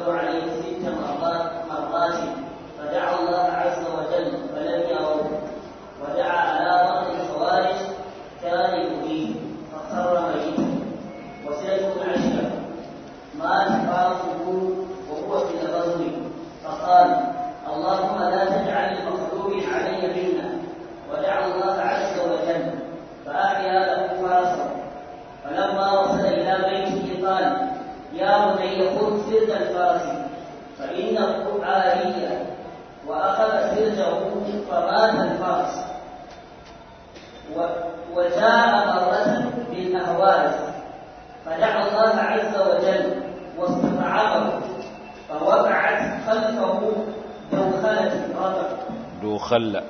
عليه ست مرات مرات فدعا الله عز وجل فلم يروه ودعا على بعض الخوارج كان يؤذيه فخر ميتا وسيده العشره مات فارسه وهو في الغزو فقال اللهم لا تجعل المغضوب علي منا ودعا الله عز وجل فأحيا له فرسه فلما وصل إلى بيته قال يا بني خذ سرج الفرس فإنه عارية وأخذ سرجه فمات الفرس وجاء مرة بالأهواز فدعا الله عز وجل واستطعمه فوقعت خلفه دوخلة رطب دوخل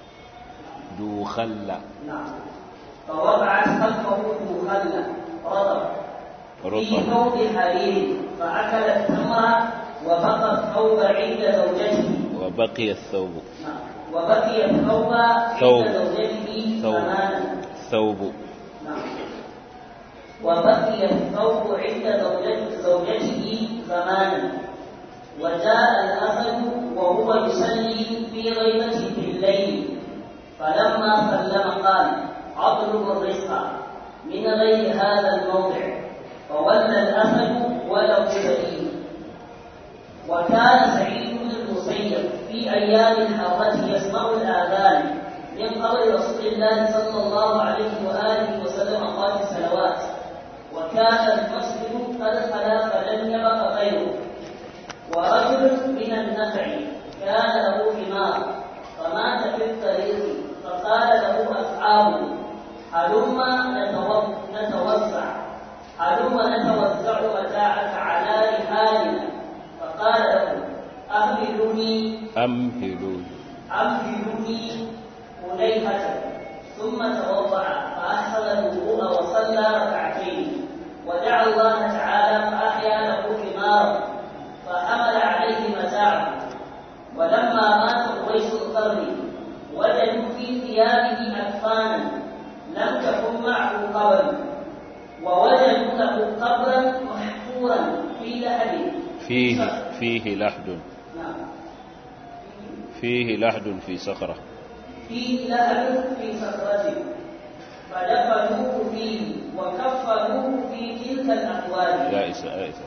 دوخل نعم فوقعت خلفه دوخلة رطب في رطب ثوب حرير فأكل التمر وبقى الثوب عند زوجته وبقي الثوب نعم وبقي الثوب ثوب. عند زوجته ثوب. ثمانا ثوب نعم وبقي الثوب عند زوجته, زوجته زمانا وجاء الأسد وهو يصلي في غيبته بالليل فلما سلم قال اطلب الرزق من غير هذا الموضع فولى الأسد وله سبيل وكان سعيد بن المسيب في أيام الحرة يسمع الآذان من قول رسول الله صلى الله عليه وآله وسلم أوقات الصلوات وكان المسجد قد خلا فلم يبق غيره ورجل من النخع كان له حمار فمات في الطريق فقال له أصحابه هلم نتو- نتوسع هلم نتوسع متاعك على رحالنا فقال له أهبلوني أمهلوا أمهلوني أليهة ثم توضأ فأحسن الوضوء وصلى ركعتين ودعا الله تعالى فأحيا له حمارا فحمل عليه متاعه ولما مات قريش القرن وجدوا في ثيابه أكفانا لم تكن معه قبل ووجدوا له قبرا محفورا في لحد فيه فيه لحد نعم فيه لحد في صخرة فيه لهب في صخرته فدفنوه فيه وكفنوه في تلك الأقوال يائسة يائسة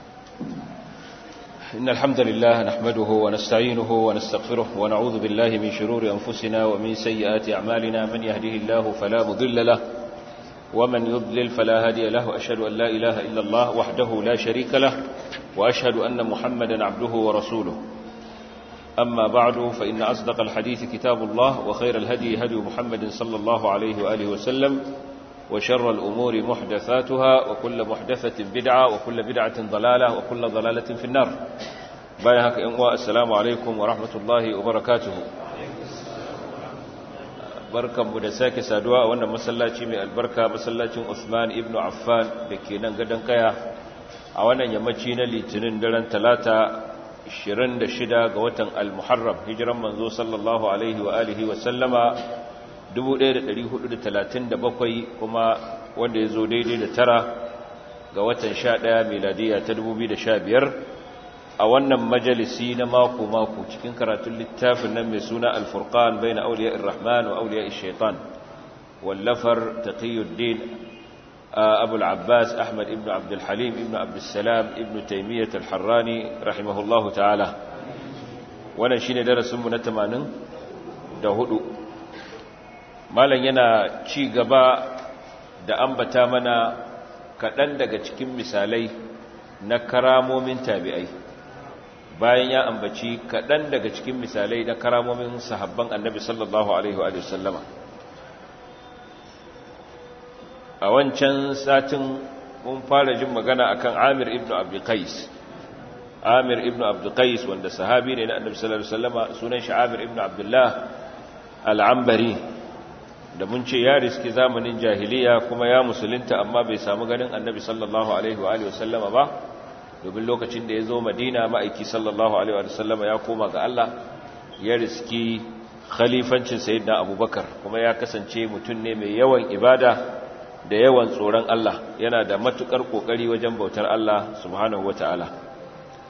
إن الحمد لله نحمده ونستعينه ونستغفره ونعوذ بالله من شرور أنفسنا ومن سيئات أعمالنا من يهده الله فلا مضل له ومن يضلل فلا هادي له أشهد أن لا إله إلا الله وحده لا شريك له وأشهد أن محمدا عبده ورسوله أما بعد فإن أصدق الحديث كتاب الله وخير الهدي هدي محمد صلى الله عليه وآله وسلم وشر الأمور محدثاتها وكل محدثة بدعة وكل بدعة ضلالة وكل ضلالة في النار بايهك إنواء السلام عليكم ورحمة الله وبركاته barkan mu da sake saduwa a wannan masallaci mai albarka masallacin Usman ibn Affan da ke nan gadon kaya a wannan yammaci na litinin daren talata 26 ga watan al-Muharram hijiran manzo sallallahu alaihi wa alihi wa sallama 1437 kuma wanda ya zo daidai da tara ga watan 11 miladiya ta 2015 a wannan majalisi na mako-mako cikin karatun littafin nan mai suna al-furqan bayna awliya'ir rahman wa awliya'ir shaitan wallafar taqiyuddin أبو العباس أحمد ابن عبد الحليم ابن عبد السلام ابن تيمية الحراني رحمه الله تعالى wannan shine darasin mu na 80 da hudu malam yana ci gaba da ambata mana kaɗan daga cikin misalai na karamomin tabi'ai bayan ya ambaci kaɗan daga cikin misalai na karamomin sahabban annabi sallallahu alaihi wa sallama a wancan satin mun fara jin magana akan Amir ibn Abdul Qais Amir ibn Abdul Qais wanda sahabi ne na Annabi sallallahu alaihi wasallama sunan shi Amir ibn Abdullah al-Ambari da mun ce ya riski zamanin jahiliya kuma ya musulunta amma bai samu ganin Annabi sallallahu alaihi wa alihi wasallama ba domin lokacin da ya zo Madina ma'aiki sallallahu alaihi wa sallama ya koma ga Allah ya riski khalifancin sayyidina Abubakar kuma ya kasance mutum ne mai yawan ibada da yawan tsoron Allah yana da matukar kokari wajen bautar Allah subhanahu wataala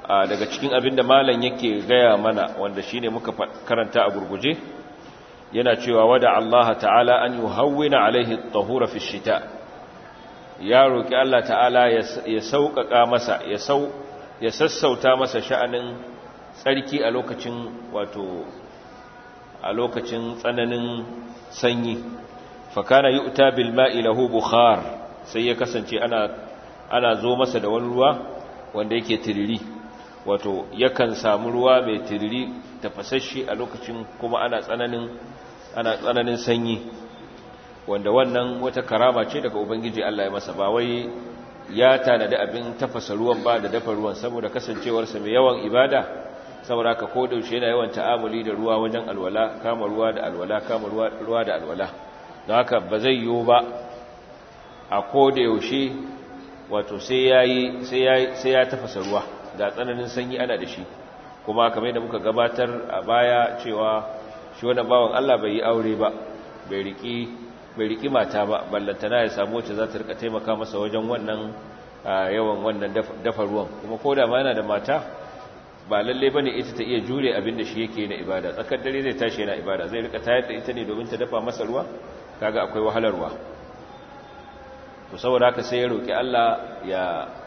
daga cikin abin da malam yake gaya mana wanda shine muka karanta a gurguje yana cewa wada Allah ta'ala an yuhawwina alaihi at-tahura fi shita ya roki Allah ta'ala ya sauƙaƙa masa ya sau ya sassauta masa sha'anin tsarki a lokacin wato a lokacin tsananin sanyi fakana yu'ta bil ma'i lahu bukhar sai ya kasance ana ana zo masa da wani ruwa wanda yake tiriri wato yakan samu ruwa mai tiriri tafasasshe a lokacin kuma ana tsananin ana tsananin sanyi wanda wannan wata karama ce daga ubangiji Allah ya masa ba wai ya tanadi abin tafasa ruwan ba da dafa ruwan saboda kasancewarsa mai yawan ibada saboda ka ko daushe yana yawan ta'amuli da ruwa wajen alwala kama ruwa da alwala kama ruwa da alwala don haka ba zai yiwu ba a ko da yaushe wato sai yayi sai ya tafasa ruwa ga tsananin sanyi ana da shi kuma kamar yadda muka gabatar a baya cewa shi wannan bawan Allah bai yi aure ba bai riki bai riki mata ba ballantana ya samu wacce za ta rika taimaka masa wajen wannan yawan wannan dafa ruwan kuma ko da ma yana da mata ba lalle bane ita ta iya jure abin da shi yake na ibada tsakar dare zai tashi yana ibada zai rika tayar da ita ne domin ta dafa masa ruwa kaga akwai wahalarwa to saboda haka sai ya roki Allah ya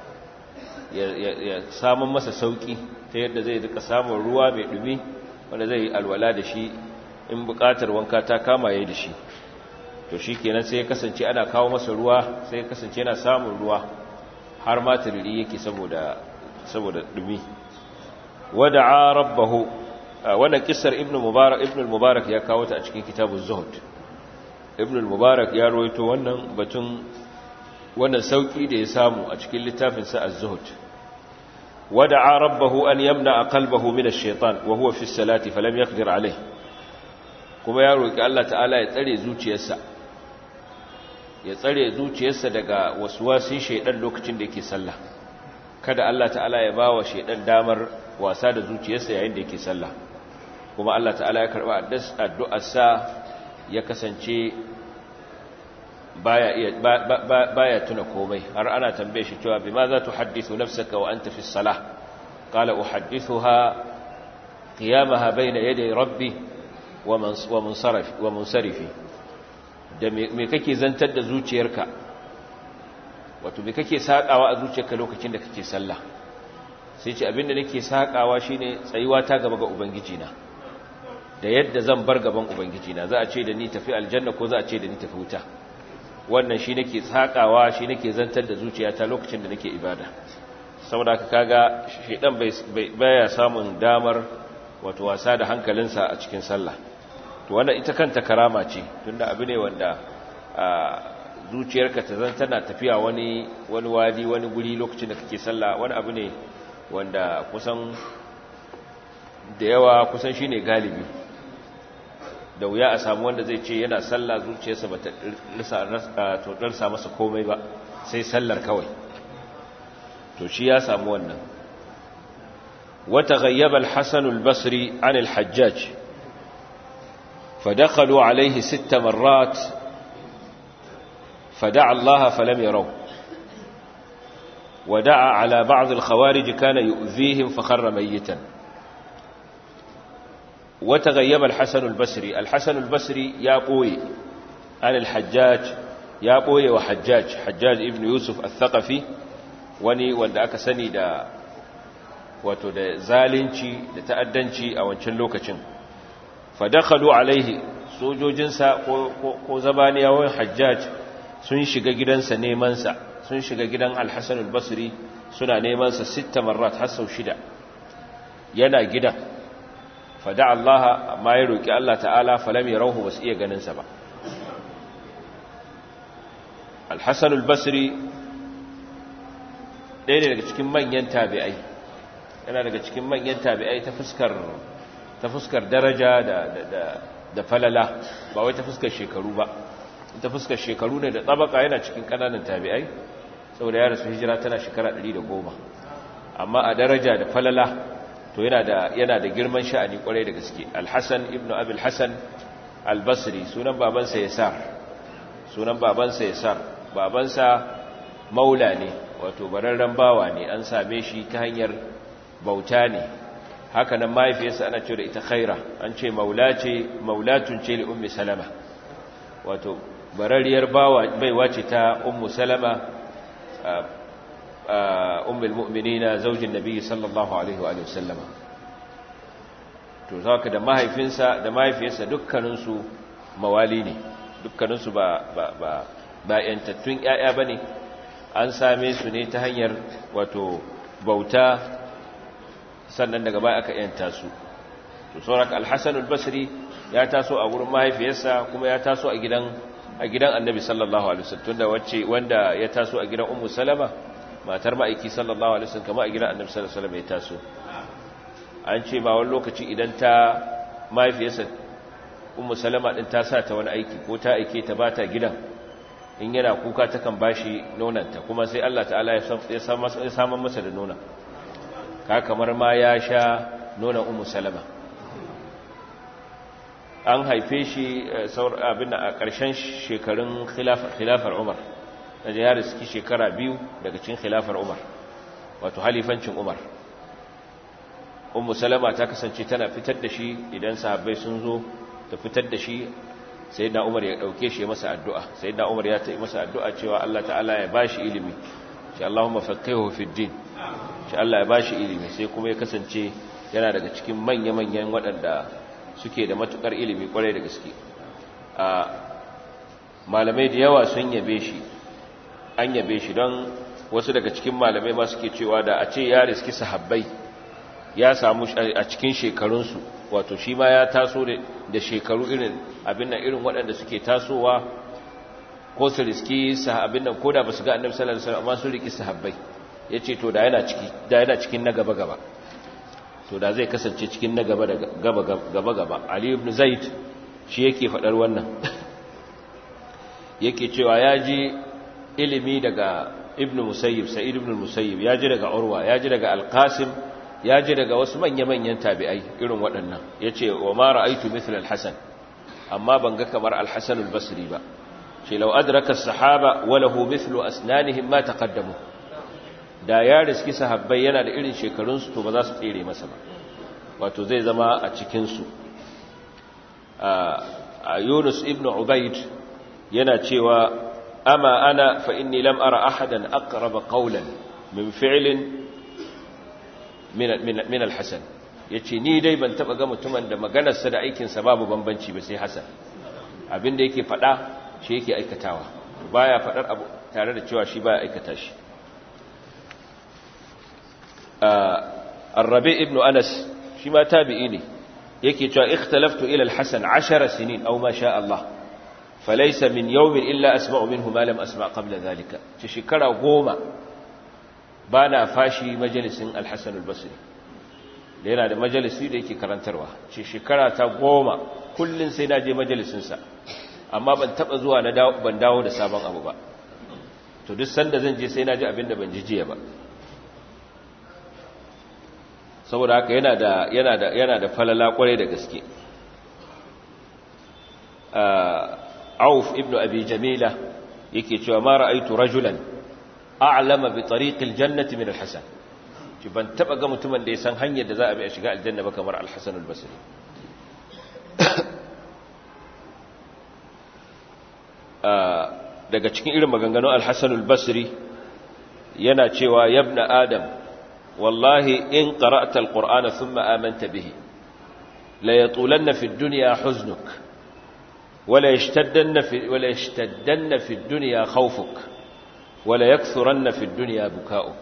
ya samun masa sauki ta yadda zai rika samun ruwa mai dumi wanda zai alwala da shi in bukatar wanka ta kama yayi da shi to shikenan sai ya kasance ana kawo masa ruwa sai ya kasance yana samun ruwa har ma tiriri yake saboda saboda dumi wada'a rabbahu wannan kissar ibnu mubarak ibnu mubarak ya kawo ta a cikin kitabuz zuhud ibnu mubarak ya rawaito wannan batun wannan sauki da ya samu a cikin littafin sa az-zuhud wada'a rabbahu an yamna qalbahu min ash-shaytan wa huwa fi as-salati falam yaqdir alayh kuma ya roki Allah ta'ala ya tsare zuciyarsa ya tsare zuciyarsa daga waswasin shaydan lokacin da yake sallah kada Allah ta'ala ya bawa shaydan damar wasa da zuciyarsa yayin da yake sallah kuma Allah ta'ala ya karba addu'arsa ya kasance baya iya baya tuna komai har ana tambaye shi cewa bima za tuhaddithu nafsaka wa anta fi salah qala uhaddithuha qiyamaha bayna yaday rabbi wa munsarif wa munsarifi da me kake zantar da zuciyarka wato me kake sakawa a zuciyarka lokacin da kake sallah sai ce abinda nake sakawa shine tsayuwa ta gaba ga ubangiji na da yadda zan bar gaban ubangiji na za a ce da ni tafi aljanna ko za a ce da ni tafi wuta wannan shi nake sakawa shi nake zantar da zuciyata lokacin da nake ibada saboda haka kaga shedan bai baya samun damar wato wasa da hankalinsa a cikin sallah to wannan ita kanta karama ce tunda abu ne wanda zuciyarka ta zan tana tafiya wani wani wadi wani guri lokacin da kake sallah wani abu ne wanda kusan da yawa kusan shine galibi da wuya a samu wanda zai ce yana sallah zuciyarsa ba ta rasa masa komai ba sai sallar kawai to shi ya samu wannan wata gayyaba al-hasan al-basri an al-hajjaj فدخلوا عليه ست مرات فدعا الله فلم يروا ودعا على بعض الخوارج كان يؤذيهم فخر ميتا وتغيب الحسن البصري الحسن البصري يا قوي عن الحجاج يا قوي وحجاج حجاج ابن يوسف الثقفي wani wanda aka sani da wato da zalunci da ta'addanci a wancan lokacin fadakhalu alaihi sojojinsa ko ko zabaniyawan hajjaj sun shiga gidansa neman sa sun shiga gidan al-Hasan al-Basri suna neman sa sita marrat har sau shida yana gidan fada Allah amma ya roki Allah ta'ala falam yarahu basu iya ganin sa ba al-Hasan al-Basri ɗaya ne daga cikin manyan tabi'ai yana daga cikin manyan tabi'ai ta fuskar ta fuskar daraja da da da falala ba wai ta fuskar shekaru ba ta fuskar shekaru ne da tsabaka yana cikin kananan tabi'ai saboda ya rasu hijira tana shekara 110 amma a daraja da falala to yana da yana da girman sha'ani kwarai da gaske al-Hasan ibn Abi al-Hasan al-Basri sunan babansa Yasar sunan babansa Yasar babansa maula ne wato bararren bawa ne an same shi ta hanyar bauta ne haka nan mahaifiyarsa ana cewa da ita khaira an ce maula ce maulatun ce li ummi salama wato barariyar baiwa ce ta ummu salama ummul mu'minina zaujin nabi sallallahu alaihi wa sallama to zaka da mahaifinsa da mahaifiyarsa dukkaninsu mawali ne dukkaninsu ba ba ba ba yantattun ƴaƴa bane an same su ne ta hanyar wato bauta sannan daga baya aka yanta su to sauraka al-hasan al-basri ya taso a gurin mahaifiyarsa kuma ya taso a gidan a gidan annabi sallallahu alaihi wasallam tunda wacce wanda ya taso a gidan ummu salama matar ma'aiki sallallahu alaihi wasallam kamar a gidan annabi sallallahu alaihi wasallam ya taso an ce ma wani lokaci idan ta mahaifiyarsa ummu salama din ta sa ta wani aiki ko ta aike ta bata gidan in yana kuka takan bashi nonanta kuma sai Allah ta'ala ya samu masa da nona ka kamar ma ya sha nonon ummu salama an haife shi abin a ƙarshen shekarun khilafar umar da ya riski shekara biyu daga cikin khilafar umar wato halifancin umar ummu salama ta kasance tana fitar da shi idan sahabbai sun zo ta fitar da shi sai da umar ya ɗauke shi masa addu'a sai da umar ya ta'i masa addu'a cewa Allah ta'ala ya ba shi ilimi shi Allahumma faqihu fi din shi Allah ya ba shi ilimi sai kuma ya kasance yana daga cikin manya-manyan waɗanda suke da matukar ilimi kwarai da gaske a malamai da yawa sun yabe shi an yabe shi don wasu daga cikin malamai ma suke cewa da a ce ya riski sahabbai ya samu a cikin shekarunsu wato shi ma ya taso da shekaru irin abin nan irin waɗanda suke tasowa ko su riski sahabin nan ko da ba su ga annabi sallallahu alaihi wasallam amma sun riki sahabbai yace to da yana ciki da yana cikin na gaba gaba to da zai kasance cikin na gaba da gaba gaba gaba ali ibn zaid shi yake fadar wannan yake cewa ya ji ilimi daga ibn musayyib sa'id ibn musayyib ya ji daga urwa ya ji daga al-qasim ya ji daga wasu manya-manyan tabi'ai irin waɗannan yace wa ma ra'aytu mithla al-hasan amma ban ga kamar al-hasan al-basri ba ce law adraka as-sahaba wa lahu mithlu asnanihim ma taqaddamu da ya riski sahabbai yana da irin shekarunsu to ba za su tsere masa ba wato zai zama a cikinsu a yunus ibn ubaid yana cewa ama ana fa inni lam ara ahadan aqraba qawlan min fi'lin min al-hasan yace ni dai ban taba ga mutumin da maganarsa da aikinsa babu bambanci ba sai hasan abinda yake fada shi yake aikatawa baya fadar abu tare da cewa shi baya aikata shi الربيع ابن أنس شما تابعيني يكي توا اختلفت إلى الحسن عشر سنين أو ما شاء الله فليس من يوم إلا أسمع منه ما لم أسمع قبل ذلك تشكرا قوما بانا فاشي مجلس الحسن البصري لينا da majalisi da yake karantarwa ce shekara ta goma kullun sai na je majalisinsa amma ban taba zuwa na ban dawo da sabon abu ba to duk sanda zan je sai na ji abin da ban ji jiya ba saboda haka yana da yana da yana da falala kwarai da gaske Auf ibn Abi Jamila yake cewa ma ra'aytu rajulan a'lama bi tariqil jannati min al-Hasan ki ban taba ga mutumin da ya san hanyar da za a bi a shiga aljanna ba kamar al-Hasan al-Basri daga cikin irin maganganun al-Hasan al-Basri yana cewa yabna adam والله إن قرأت القرآن ثم آمنت به لا يطولن في الدنيا حزنك ولا يشتدن في, ولا يشتدن في الدنيا خوفك ولا يكثرن في الدنيا بكاؤك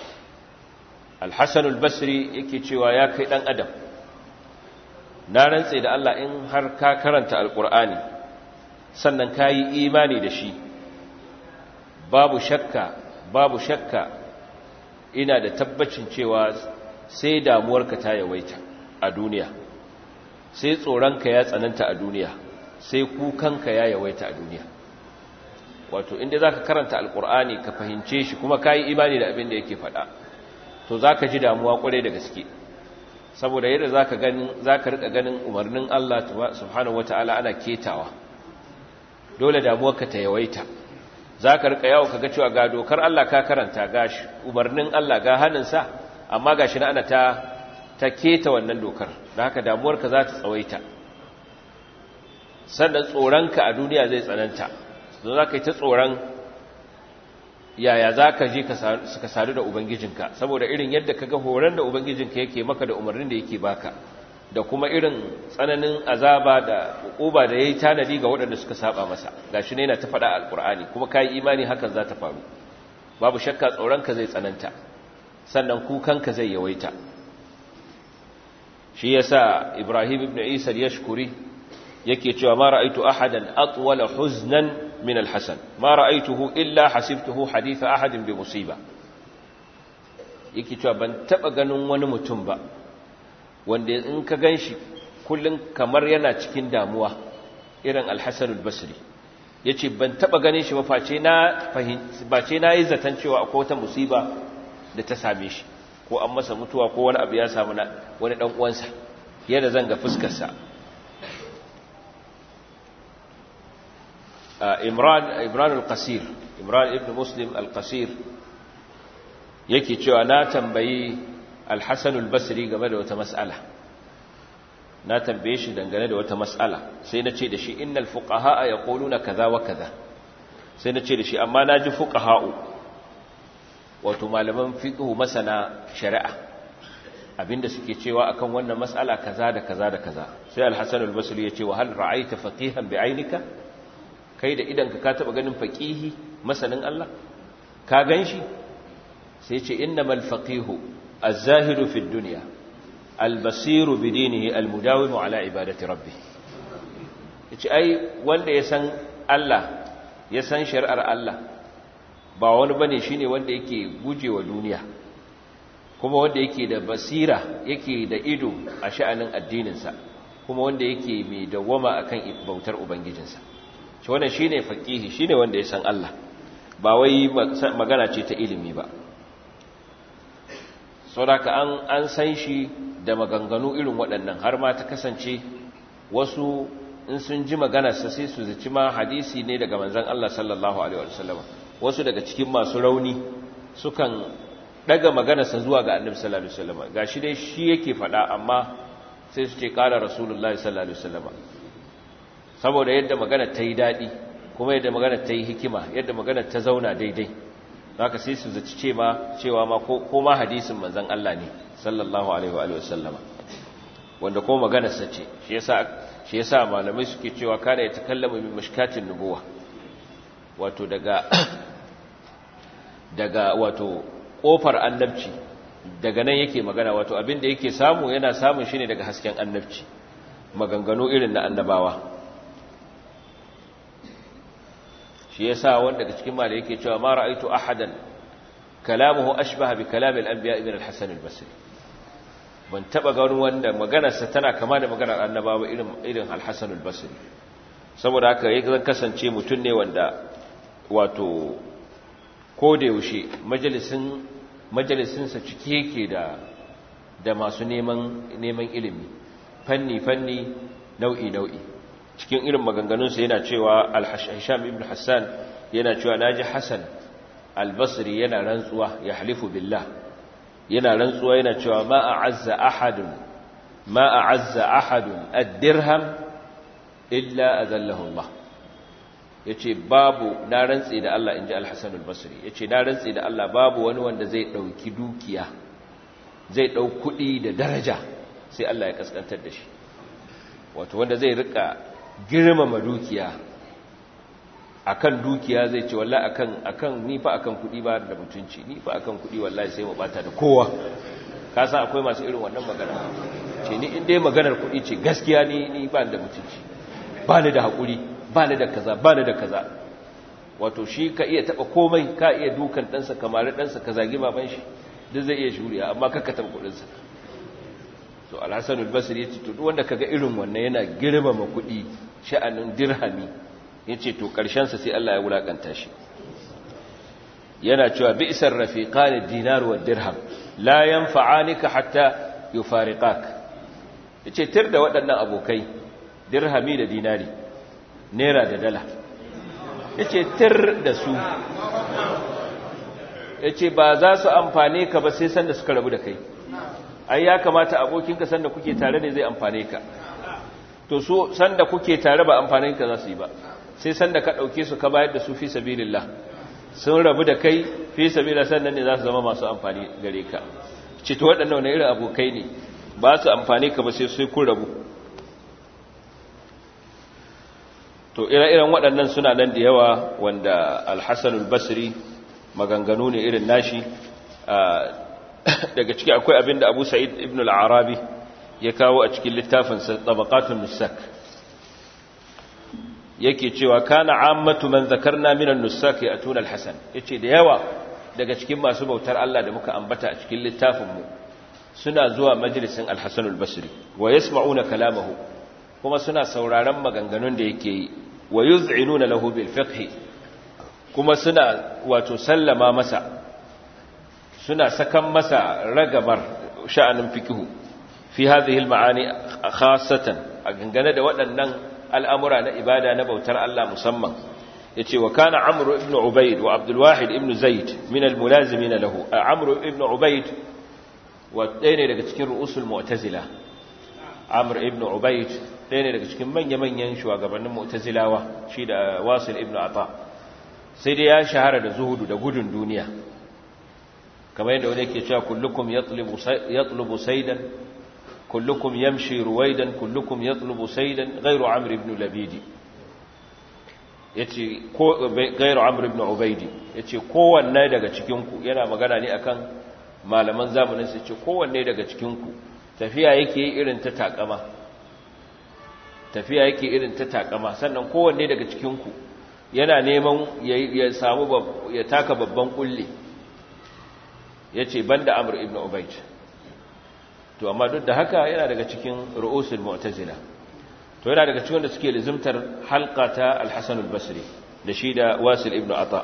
الحسن البصري yake cewa ya kai dan adam na rantse da Allah in har ka karanta alqur'ani sannan kai imani da shi babu shakka babu shakka ina da tabbacin cewa sai damuwarka ta yawaita a duniya sai tsoronka ya tsananta a duniya sai kukanka ya yawaita a duniya wato inda za ka karanta alkur'ani ka fahimce shi kuma ka yi imani da abin da yake faɗa to za ka ji damuwa ƙwarai da gaske saboda yadda za ka riƙa ganin umarnin Allah subhanahu wa ta'ala ana ketawa dole damuwarka ta yawaita za ka rika yawo kaga cewa ga dokar Allah ka karanta ga umarnin Allah ga hannunsa amma gashi na ana ta ta keta wannan dokar da haka damuwarka za ta tsawaita sannan tsoronka a duniya zai tsananta zo za ka yi ta tsoron yaya za ka je ka sadu da ubangijinka saboda irin yadda ka ga horon da ubangijinka yake maka da umarnin da yake baka da kuma irin tsananin azaba da uba da ya yi tanadi ga waɗanda suka saba masa ga shi ne yana ta faɗa alƙur'ani kuma ka yi imani hakan za ta faru babu shakka tsoronka zai tsananta sannan kukanka zai yawaita shi ya sa ibrahim ibn isa ya shukuri yake cewa ma ra'aitu ahadan atwala huznan min alhasan ma ra'aituhu illa hasibtuhu hadith ahadin bi musiba yake cewa ban taba ganin wani mutum ba wanda in ka ganshi kullun kamar yana cikin damuwa irin alhasan albasri yace ban taba ganin shi ba face na face na yi zaton cewa akwai wata musiba da ta same shi ko an masa mutuwa ko wani abu ya samu wani dan uwansa yadda zan ga fuskar sa imran imran al-qasir imran ibn muslim al-qasir yake cewa na tambayi al-hasan al-basri game da wata mas'ala na tambaye shi dangane da wata mas'ala sai na ce da shi innal fuqaha yaquluna kaza wa kaza sai na ce da shi amma naji fuqaha'u wato malaman fiqh masana shari'a abinda suke cewa akan wannan mas'ala kaza da kaza da kaza sai al-hasan al-basri ya ce wa hal ra'aita faqihan bi'ainika kai da idanka ka taba ganin faqihi masanin Allah ka ganshi sai ce innamal faqihu az-zahidu fi dunya al-basiru bi dinihi al-mudawimu ala ibadati rabbih yace ai wanda ya san Allah ya san shari'ar Allah ba wani bane shine wanda yake gujewa duniya kuma wanda yake da basira yake da ido a sha'anin addininsa kuma wanda yake mai dawwama akan bautar ubangijinsa shi wannan shine faqihi shine wanda ya san Allah ba wai magana ce ta ilimi ba saboda an an san shi da maganganu irin waɗannan har ma ta kasance wasu in sun ji maganarsa sai su zaci ma hadisi ne daga manzon Allah sallallahu alaihi wasallam wasu daga cikin masu rauni sukan daga maganarsa zuwa ga annabi sallallahu alaihi wasallam gashi dai shi yake faɗa amma sai su ce ƙara rasulullahi sallallahu alaihi wasallam saboda yadda magana ta yi daɗi kuma yadda magana ta yi hikima yadda magana ta zauna daidai haka sai su zaci ce ma cewa ma ko ma hadisin manzon Allah ne sallallahu alaihi wa alihi wasallam wanda ko maganar sa ce shi yasa shi yasa malamai suke cewa kana ya takallamu min mashkatin nubuwa wato daga daga wato kofar annabci daga nan yake magana wato abin da yake samu yana samun shi ne daga hasken annabci maganganu irin na annabawa shi yasa wanda daga cikin malai yake cewa ma ra'aitu ahadan kalamuhu ashbaha bi kalamil anbiya ibn al-hasan al-basri ban taba ganin wanda maganarsa tana kama da maganar annabawa irin irin al-hasan al-basri saboda haka yake zan kasance mutum ne wanda wato ko da yaushe majalisin majalisinsa cike yake da da masu neman neman ilimi fanni fanni nau'i nau'i cikin irin maganganunsa yana cewa al-hasham ibn hassan yana cewa naji hasan al-basri yana rantsuwa ya halifu billah yana rantsuwa yana cewa ma a'azza ahadun ma a'azza ahadun ad-dirham illa azallahu Allah yace babu na rantsi da Allah inji al-hasan al-basri yace na rantsi da Allah babu wani wanda zai dauki dukiya zai dau kudi da daraja sai Allah ya kaskantar da shi wato wanda zai rika girmama dukiya akan dukiya zai ce wallahi akan akan ni fa akan kudi ba da mutunci ni fa akan kudi wallahi sai mu bata da kowa ka san akwai masu irin wannan magana ce ni in dai maganar kudi ce gaskiya ni ni ba da mutunci ba ni da hakuri ba ni da kaza ba ni da kaza wato shi ka iya taba komai ka iya dukan ɗansa kamar ɗansa ka zagi baban shi duk zai iya shuriya amma kakka taba kuɗinsa to alhassan albasir ya ce to duk wanda kaga irin wannan yana girmama kuɗi sha'anin dirhami ya ce to ƙarshensa sai Allah ya wulaƙanta shi yana cewa bi'sar rafiqan dinar wa dirham la yanfa'anika hatta yufariqak yace tir da waɗannan abokai dirhami da dinari naira da dala yace tir da su yace ba za su amfane ka ba sai sanda suka rabu da kai ai ya kamata abokinka sanda kuke tare ne zai amfane ka to so sanda kuke tare ba amfanin ka za su yi ba sai sanda ka dauke su ka bayar da su fi sabilillah sun rabu da kai fi sabilillah sannan ne za su zama masu amfani gare ka ce to waɗannan wani irin abokai ne ba su amfani ka ba sai sai kun rabu to ire-iren waɗannan suna nan da yawa wanda alhassan albasri maganganu ne irin nashi daga ciki akwai abinda abu sa'id ibn al-arabi ya kawo a cikin littafin tabaqatun nusak yake cewa kana ammatu man zakarna minan nusak ya atuna al-hasan yace da yawa daga cikin masu bautar Allah da muka ambata a cikin littafin mu suna zuwa majalisin al-hasan al-basri wa yasma'una kalamahu kuma suna sauraron maganganun da yake yi wa yuz'inuna lahu bil fiqh kuma suna wato sallama masa suna sakan masa ragamar sha'anin fiqh fi hadhihi al-ma'ani khassatan a gangane da waɗannan al'amura na ibada na bautar Allah musamman yace wa kana amru ibn ubayd wa abdul wahid ibn zaid min al-mulazimin lahu amru ibn ubayd wa ɗaya ne daga cikin ru'usul mu'tazila amr ibn ubayd ɗaya ne daga cikin manya-manyan shugabannin mu'tazilawa shi da wasil ibn ata sai dai ya shahara da zuhudu da gudun duniya kamar yadda wani yake cewa kullukum yatlubu saydan kullukum yamshi ruwaidan kullukum yatlubu saydan ghayru amr ibn labidi yace ko ghayru amr ibn ubaydi yace kowanne daga cikin ku yana magana ne akan malaman zamanin su yace kowanne daga cikin ku tafiya yake irin ta takama tafiya yake irin ta takama sannan kowanne daga cikinku yana neman ya samu ya taka babban kulle ya ce ban da amur ibn ubaid to amma duk da haka yana daga cikin ru'usul mu'tazila to yana daga cikin da suke lizimtar halka ta al-hasan al-basri da shi da wasil ibn ata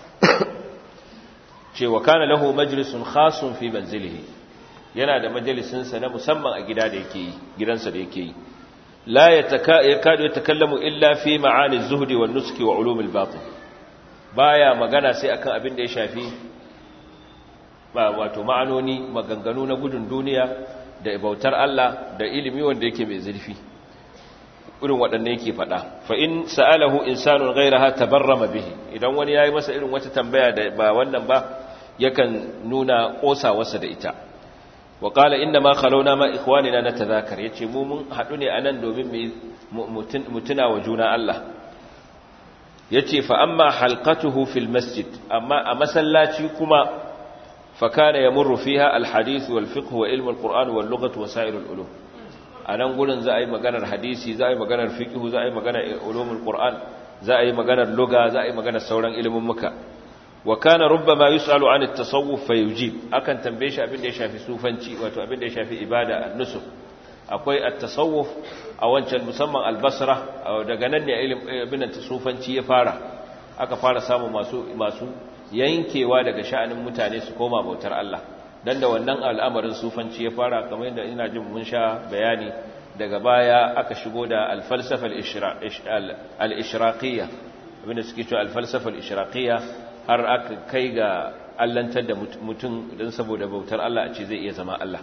ce wa kana lahu majlisun khasun fi manzilihi yana da majalisinsa na musamman a gida da yake yi gidansa da yake yi لا يكاد يتكلم إلا في معاني الزهد والنسك وعلوم الباطن بايا magana sai akan abin da ya shafi ba wato ma'anoni maganganu na gudun duniya da bautar Allah da ilimi wanda yake mai zurfi irin waɗanne yake faɗa fa in sa'alahu insanun ghayraha tabarrama bihi idan wani yayi masa irin wata tambaya da ba wannan ba yakan nuna kosawarsa da ita wa qala inna ma khalawna ma ikhwanina natadhakar yace mu mun hadu ne anan domin mu mutuna wa juna Allah yace fa amma halqatuhu fil masjid amma a masallaci kuma fa kana yamurru fiha al hadith wal fiqh wa ilm al qur'an wal lughah wa sa'ir al ulum anan gurin za a yi maganar hadisi za a yi maganar fiqh za a yi maganar ulumul qur'an za a yi maganar lugha za a yi maganar sauran ilimin muka wa kana rubbama yus'alu 'an at-tasawuf fayujib akan tambaye shi abin da ya shafi sufanci wato abin da ya shafi ibada an-nusuk akwai at-tasawuf a wancan musamman al-basra daga nan ne abin da sufanci ya fara aka fara samu masu masu yankewa daga sha'anin mutane su koma bautar Allah dan da wannan al'amarin sufanci ya fara kamar yadda ina jin mun sha bayani daga baya aka shigo da al-falsafa al-ishraqiyya abin da suke cewa al-falsafa al-ishraqiyya har aka kai ga allantar da mutum don saboda bautar Allah a ce zai iya zama Allah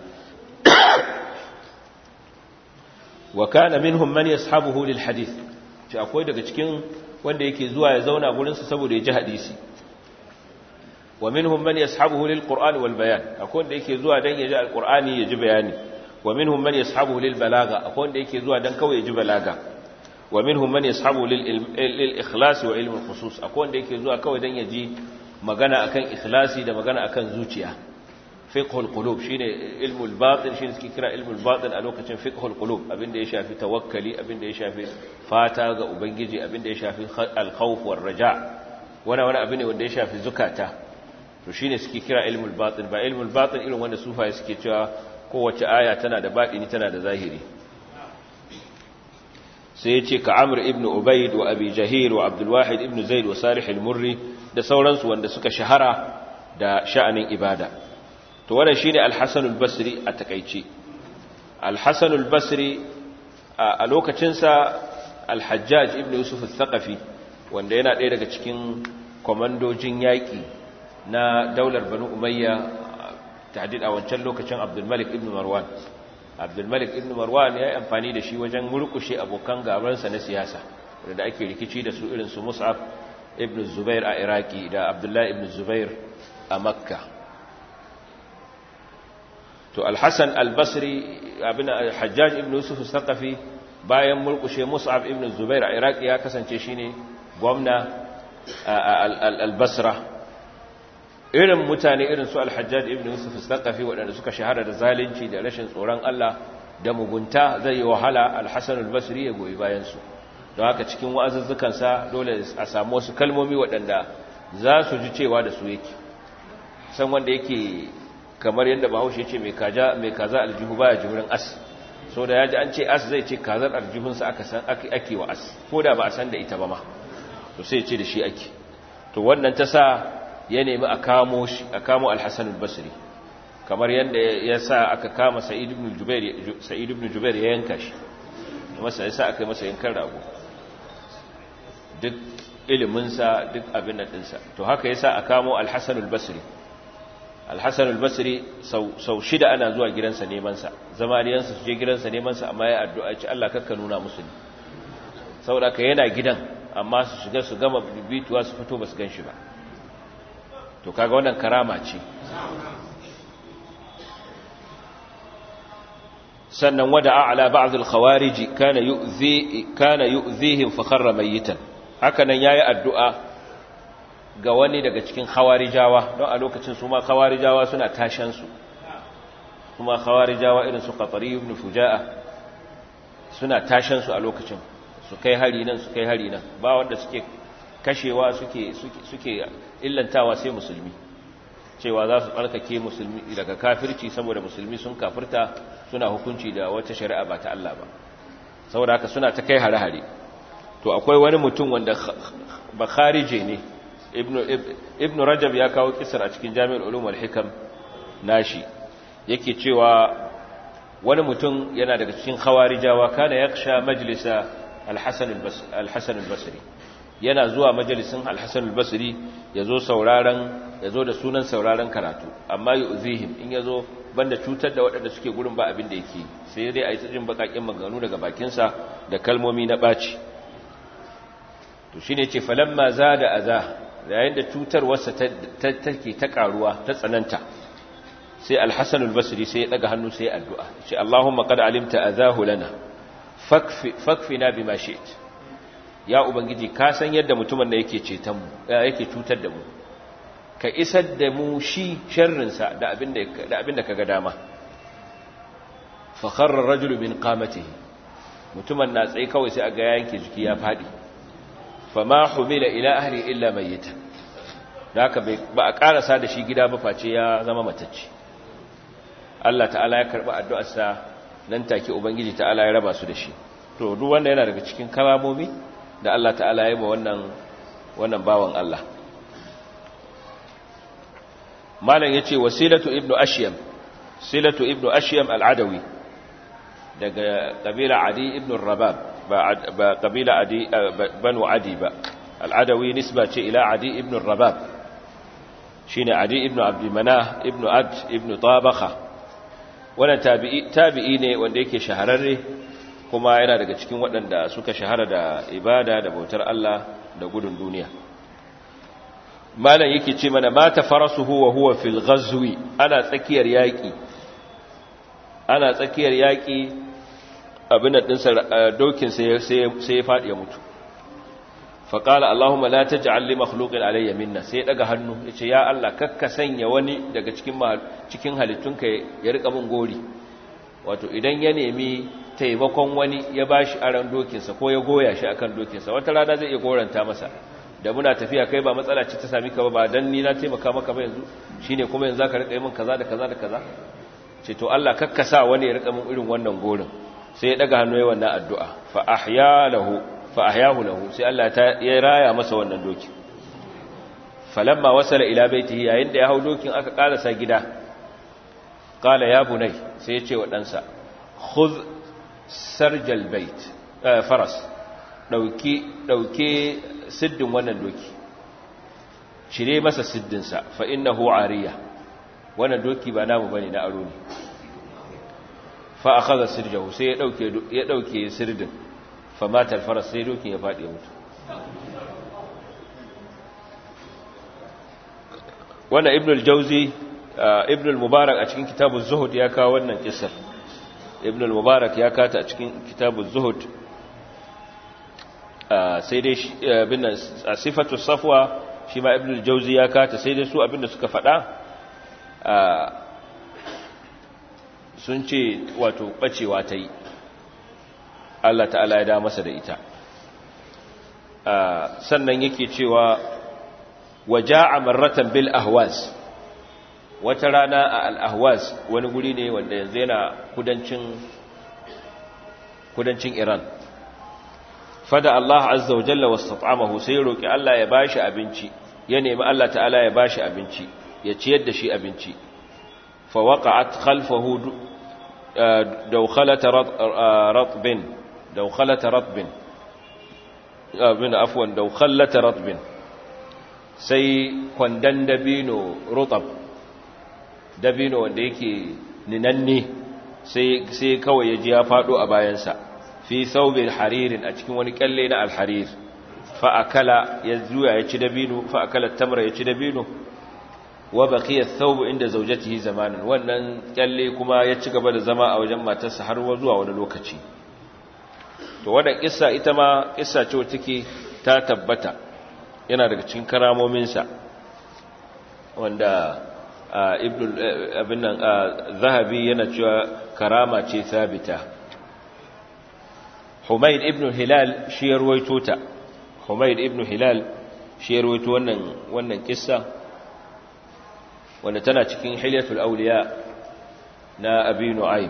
wa kana minhum man yashabuhu lil hadith ce akwai daga cikin wanda yake zuwa ya zauna gurin sa saboda ya ji hadisi wa minhum man yashabuhu lil qur'ani wal bayan akwai wanda yake zuwa dan ya ji alqur'ani ya ji bayani wa minhum man yashabuhu lil balaga akwai wanda yake zuwa dan kawai ya ji balaga wa minhum man yashabu lil ikhlas wa ilm al khusus akwai wanda yake zuwa kawai dan yaji magana akan ikhlasi da magana akan zuciya fiqh al qulub shine ilm al batin shine suke kira ilm al batin a lokacin fiqh al qulub abinda ya shafi tawakkali abinda ya shafi fata ga ubangiji abinda ya shafi al khawf war raja wani wani abin ne wanda ya shafi zukata to shine suke kira ilm al batin ba ilm al batin irin wanda sufaye suke cewa kowace aya tana da batini tana da zahiri sai ya ce ka amur ibn ubaid wa abi jahil wa abdulwahid ibn zaid wa salih al-murri da sauransu wanda suka shahara da sha'anin ibada to wannan shine al-hasan al-basri a takeice al-hasan al-basri a lokacin sa al-hajjaj ibn yusuf al-thaqafi wanda yana ɗaya daga cikin komandojin yaƙi na daular banu umayya tahdid a wancan lokacin abdulmalik ibn marwan abdulmalik ibn marwan ya yi amfani da shi wajen murkushe abokan gabansa na siyasa da ake rikici da su irin su mus'ab ibn zubair a iraki da abdullahi ibn zubair a makka to alhassan albasri abin hajjaj ibn yusuf saqafi bayan murkushe mus'ab ibn zubair a iraki ya kasance shine gwamna albasra irin mutane irin su alhajjaj ibn yusuf saqafi waɗanda suka shahara da zalunci da rashin tsoron Allah da mugunta zai yi wahala alhassan albasri ya goyi bayansu don haka cikin wa'azuzzukansa dole a samu wasu kalmomi waɗanda za su ji cewa da su yake san wanda yake kamar yadda bahaushe ce mai kaza aljihu baya jimurin as so da ya ji an ce as zai ce kazar aljihunsa aka san ake wa as ko da ba a san da ita ba ma to sai ce da shi ake to wannan ta sa ya nemi a kamo shi a kamo alhassan albasri kamar yadda ya sa aka kama sa'id ibn jubair ya yanka shi masa ya sa aka yi masa yankan rago duk iliminsa duk abin da ɗinsa to haka ya sa a kamo alhassan albasri alhassan albasri sau shida ana zuwa gidansa nemansa zamaniyansa su je gidansa nemansa amma ya addu'a ci Allah kakka nuna musu ne saboda ka yana gidan amma su shiga su gama bibituwa su fito ba su gan shi ba to kaga wannan karama ce sannan wada ala ba'd al-khawarij kana yu'zi kana yu'zihim fa kharra mayitan hakanan yayi addu'a ga wani daga cikin khawarijawa don a lokacin su ma khawarijawa suna tashan su kuma khawarijawa irin su qatari ibn fujaa suna tashan su a lokacin su kai hari nan su kai hari nan ba wanda suke kashewa suke suke illantawa sai musulmi cewa za su tsarkake musulmi daga kafirci saboda musulmi sun kafirta suna hukunci da wata shari'a ba ta Allah ba saboda haka suna ta kai hare-hare to akwai wani mutum wanda ba kharije ne ibn rajab ya kawo kisar a cikin jami'ar ulum wal-hikam nashi yake cewa wani mutum yana daga cikin khawarijawa kana yaksha majlisa al-hasan al-basri yana zuwa majalisin al-hasan al-basri yazo sauraron yazo da sunan sauraron karatu amma yu'zihim in yazo banda cutar da waɗanda suke gurin ba abin da yake sai dai ayi tsajin bakakin maganganu daga bakinsa da kalmomi na baci to shine ce falamma zada aza yayin da cutar wasa take ta karuwa ta tsananta sai al-hasan al-basri sai ya daga hannu sai addu'a ce Allahumma qad alimta azahu lana fakfi fakfina bima shi'ta ya ubangiji ka san yadda mutumin da yake ceton mu yake cutar da mu ka isar da mu shi sharrinsa da abinda da abinda kaga dama fa kharra ar-rajulu min qamatihi mutumin na tsaye kawai sai aga yanke jiki ya fadi fama humila ila ahli illa mayyitan haka ba a karasa da shi gida ba face ya zama matacce Allah ta'ala ya karba addu'arsa nan take ubangiji ta'ala ya raba su da shi to duk wanda yana daga cikin karamomi da Allah ta'ala ya yi ma wannan wannan bawan Allah malam yace wasilatu ibnu ashyam silatu ibnu ashyam al-adawi daga kabila adi ibnu rabab ba kabila adi banu adi ba al-adawi nisba ce ila adi ibnu rabab shine adi ibnu abd manah ibnu ad ibnu tabakha wannan tabi'i tabi'i ne wanda yake shahararre kuma yana daga cikin waɗanda suka shahara da ibada da bautar Allah da gudun duniya malam yake ce mana mata farasuhu wa huwa fil ghazwi ana tsakiyar yaki ana tsakiyar yaki abin din sa dokin sai sai ya fadi ya mutu fa qala allahumma la taj'al li makhluqin alayya minna sai ya daga hannu yace ya Allah kakka sanya wani daga cikin cikin halittunka ya rika mun gori wato idan ya nemi taimakon wani ya bashi aran dokinsa ko ya goya shi akan dokinsa wata rana zai iya goranta masa da muna tafiya kai ba matsala ce ta sami ka ba dan ni na taimaka maka ba yanzu shine kuma yanzu zaka rika yi min kaza da kaza da kaza ce to Allah kakkasa wani ya rika min irin wannan gorin sai ya daga hannu ya wannan addu'a fa ahya lahu fa ahyahu lahu sai Allah ta ya raya masa wannan doki falamma wasala ila baitihi yayin da ya hau dokin aka karasa gida qala ya bunai sai ya ce wa ɗansa khudh sarjal bait faras dauki dauke siddin wannan doki cire masa siddinsa fa innahu ariya wannan doki ba namu bane na aro ne fa akhadha sirjahu sai ya dauke ya dauke sirdin fa matal faras sai dokin ya fadi mutu wannan ibn al-jawzi ibn al-mubarak a cikin kitabun zuhud ya kawo wannan kisar ibn al-mubarak ya kata a cikin kitabun zuhud sai dai bin a sifatu safwa shi ma ibn al-jawzi ya kata sai dai su abinda suka faɗa sun ce wato bacewa ta yi Allah ta'ala ya da masa da ita sannan yake cewa waja'a marratan bil ahwas wata rana a al-ahwas wani guri ne wanda yanzu yana kudancin kudancin Iran fada Allah azza wa jalla wastat'amahu sai roki Allah ya bashi abinci ya nemi Allah ta'ala ya bashi abinci ya ciyar da shi abinci fa waqa'at khalfahu dawkhalat ratbin dawkhalat ratbin abin afwan dawkhalat ratbin sai kwandan dabino rutab dabino wanda yake ninanne sai sai kawai ya ji ya fado a bayansa fi thawbil haririn a cikin wani kalle na alharir fa akala ya zuya ya ci dabino fa akala tamra ya ci dabino wa baqiya thawb inda zawjatihi zamanan wannan kalle kuma ya ci gaba da zama a wajen matarsa har zuwa wani lokaci to wannan kissa ita ma kissa ce wacce take ta tabbata yana daga cikin karamominsa wanda ibn abin nan zahabi yana cewa karama ce sabita Humayd ibn Hilal shi ya ruwaito ta Humayd ibn Hilal shi ya ruwaito wannan wannan kissa wanda tana cikin Hilyatul Awliya na Abi Nu'aym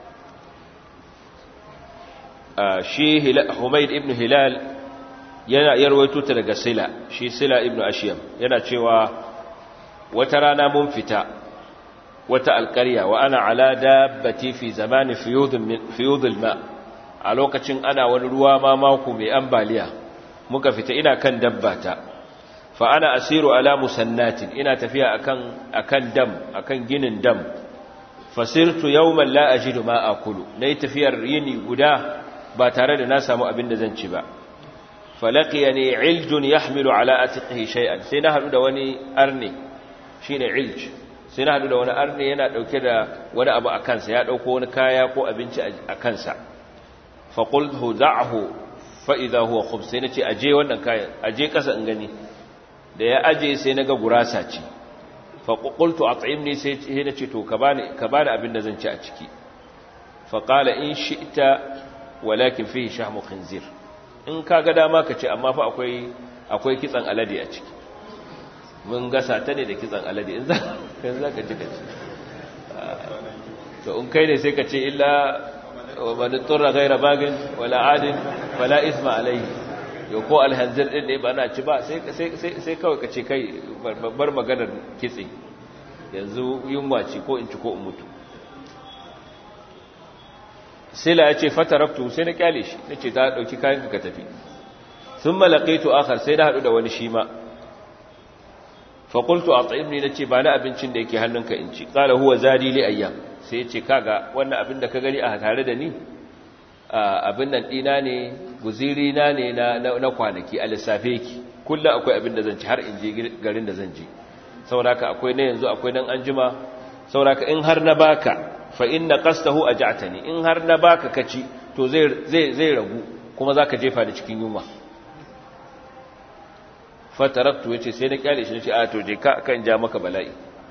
shi Humayd ibn Hilal yana ya ruwaito ta daga Sila shi Sila ibn Ashyam yana cewa wata rana mun fita wata alƙarya wa ana ala dabbati fi zamani fiyudul ma' a lokacin ana wani ruwa ma mako mai ambaliya muka fita ina kan dabbata fa ana asiru ala musannatin ina tafiya akan akan dam akan ginin dam fasirtu yawman la ajidu ma akulu nayi tafiyar yini guda ba tare da na samu abin da zan ci ba falaqiyani iljun yahmilu ala atiqihi shay'an sai na hadu da wani arne shine ilj sai na hadu da wani arne yana dauke da wani abu a kansa ya dauko wani kaya ko abinci a kansa faƙulhu da'ahu fa'iza huwa khub sai na ce aje wannan kayan aje ƙasa in gani da ya aje sai na ga gurasa ce faƙultu a tsayin ne sai na ce to ka bani abin da zan ci a ciki faƙala in shi ita walakin fi shahmu khinzir in ka ga dama ka ce amma fa akwai kitsan alade a ciki mun gasa ta ne da kitsan alade in za ka ji ka ci to in kai ne sai ka ce illa ومن اضطر غير باغ ولا عاد فلا اثم عليه yau ko alhanzir din ne ba na ci ba sai kawai ka ce kai bar maganar kitse yanzu yunwa ce ko in ci ko in mutu sila ya ce fataraktu sai na kyale shi na ce ta ɗauki kayan ka tafi sun malaƙaitu akar sai na haɗu da wani shi ma faƙultu a tsayimni na ce ba na abincin da yake hannunka in ci ƙala huwa zadi li ayyam sai ya ce kaga wannan abin da ka gani a tare da ni abin nan ɗina ne guzirina ne na kwanaki a lissafe ki kullum akwai abin da zan ci har in je garin da zan je sauraka akwai na yanzu akwai nan an jima sauraka in har na baka fa inna qastahu aj'atani in har na baka kaci to zai zai zai ragu kuma zaka jefa da cikin yunwa fataraktu yace sai na kyale shi nace a to je ka kan ja maka bala'i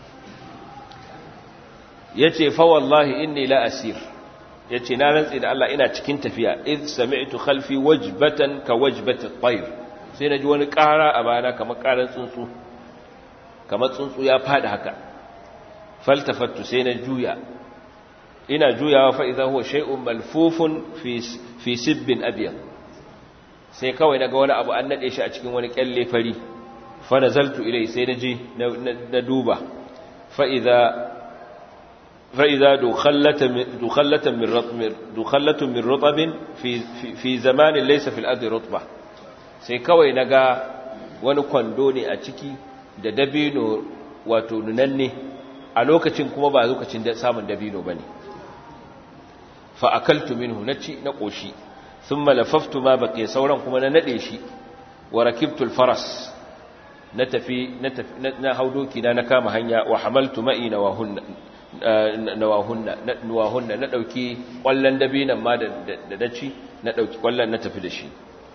yace fa wallahi inni la asir yace na rantsi da Allah ina cikin tafiya id sami'tu khalfi wajbatan ka wajbati at-tayr sai naji wani ƙara a bayana kamar ƙaran tsuntsu kamar tsuntsu ya fadi haka faltafattu sai na juya ina juyawa fa idza huwa shay'un malfufun fi fi sibbin abyad sai kawai naga wani abu an nade shi a cikin wani kyalle fari fa nazaltu ilai sai naji na duba fa idza فإذا دخلة دخلة من رطب دخلة من رطب في في زمان ليس في الأرض رطبة sai kawai naga wani kwando ne a ciki da dabino wato nunanne a lokacin kuma ba lokacin da samun dabino bane fa akaltu minhu naci na koshi thumma lafaftu ma baqiya sauran kuma na nade shi wa rakibtu al-faras na tafi na haudoki na na kama hanya wa hamaltu ma'i nawahunna nawahunna nawahunna na dauki kwallon dabinan ma da daci na dauki kwallon na tafi da shi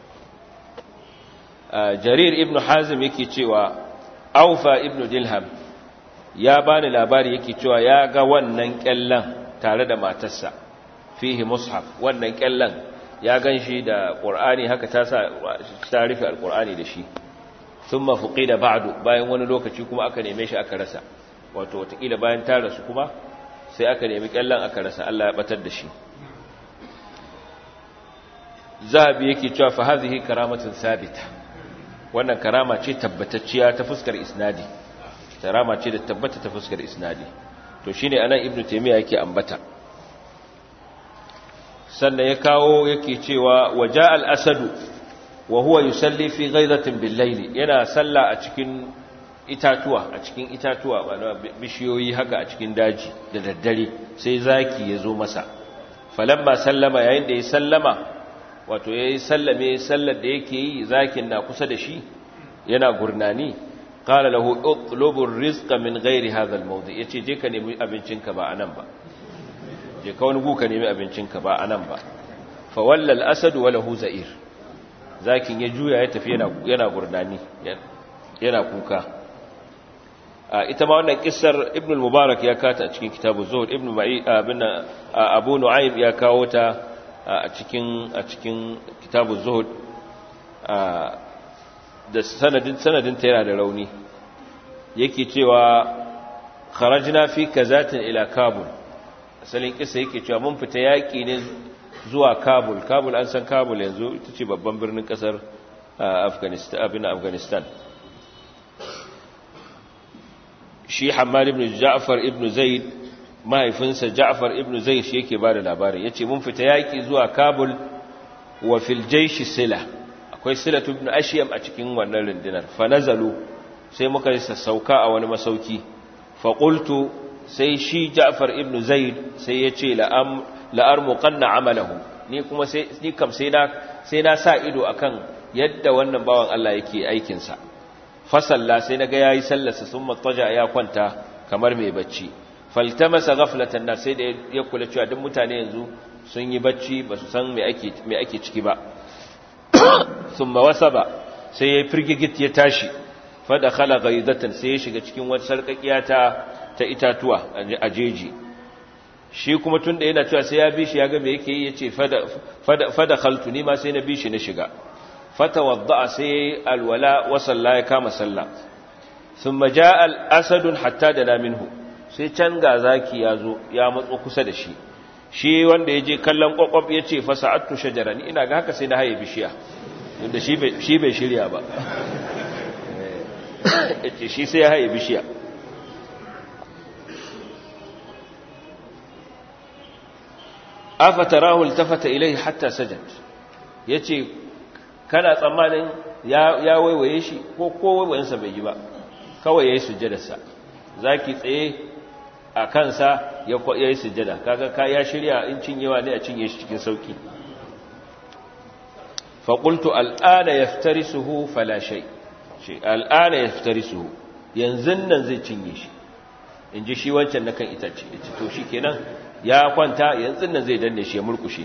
jarir ibn hazim yake cewa aufa ibn dilham ya bani labari yake cewa ya ga wannan kyallan tare da matarsa fihi mushaf wannan kyallan ya ganshi da qur'ani haka ta sa ta rufe alqur'ani da shi thumma fuqida ba'du bayan wani lokaci kuma aka neme shi aka rasa wato watakila bayan ta rasu kuma sai aka nemi kyallan aka rasa Allah ya batar da shi zahabi yake cewa fa hadhihi karamatun sabita wannan karama ce tabbatacciya ta fuskar isnadi karama ce da tabbata ta fuskar isnadi to shine anan ibnu taymiya yake ambata sannan ya kawo yake cewa waja al-asadu wa huwa yusalli fi ghaidatin bil-layli yana salla a cikin itatuwa a cikin itatuwa bishiyoyi haka a cikin daji da daddare sai zaki ya zo masa falamma sallama yayin da ya sallama wato yayi sallame sallar da yake yi zakin na kusa da shi yana gurnani qala lahu utlubu ar-rizqa min ghairi hadha al-mawdi yace je ka nemi abincinka ba anan ba je ka wani guka nemi abincinka ba anan ba fa walla al-asad wa lahu za'ir zakin ya juya ya tafi yana yana gurnani yana kuka ita ma wannan kissar ibn al-mubarak ya kata a cikin kitabu zuhud ibn ma'i abin abu nu'aym ya kawo ta a cikin a cikin kitabu zuhud da sanadin sanadin ta yana da rauni yake cewa kharajna fi kazatin ila kabul asalin kissa yake cewa mun fita yaki ne zuwa kabul kabul an san kabul yanzu ita ce babban birnin kasar afghanistan abin afghanistan shi Hammad ibn Ja'far ibn Zaid mahaifinsa Ja'far ibn Zaid shi yake bada labarin yace mun fita yaki zuwa Kabul wa fil jaysh sila akwai sila ibn Ashyam a cikin wannan rundunar fa nazalu sai muka yi sassauka a wani masauki fa qultu sai shi Ja'far ibn Zaid sai yace la am la armuqanna amalahu ni kuma sai ni kam sai na sai na sa ido akan yadda wannan bawan Allah yake aikin sa fasalla sai naga yayi sallarsa sun mattaja ya kwanta kamar mai bacci faltamasa ghaflatan nas sai da ya kula cewa duk mutane yanzu sun yi bacci ba su san me ake me ake ciki ba thumma wasaba sai ya firgigit ya tashi fa dakhala ghaidatan sai ya shiga cikin wata sarkakiya ta ta itatuwa a jeji shi kuma tunda yana cewa sai ya bi shi ya ga me yake yi yace fada fada fada khaltu ni ma sai na bi shi na shiga فتوضأ سي الولاء وصلى كما صلى ثم جاء الأسد حتى دنا منه sai can ga zaki ya zo ya matso kusa da shi shi wanda ya je kallon kwakwab ya ce fasa'attu shajara ni ina ga haka sai na haye bishiya inda shi bai shirya ba ya ce shi sai ya haye bishiya afata rahul tafata ilai hatta sajad ya ce kana tsammanin ya waiwaye shi ko ko waiwayensa bai yi ba kawai ya yi sujjadarsa za ki tsaye a kansa ya yi sujjada kaga ka ya shirya in cinyewa ne a cinye shi cikin sauki faƙultu al'ana ya fitari suhu falashai ce al'ana ya fitari suhu yanzu nan zai cinye shi in ji shi wancan na kan itace ya ci to shi kenan ya kwanta yanzu nan zai danne shi ya murkushe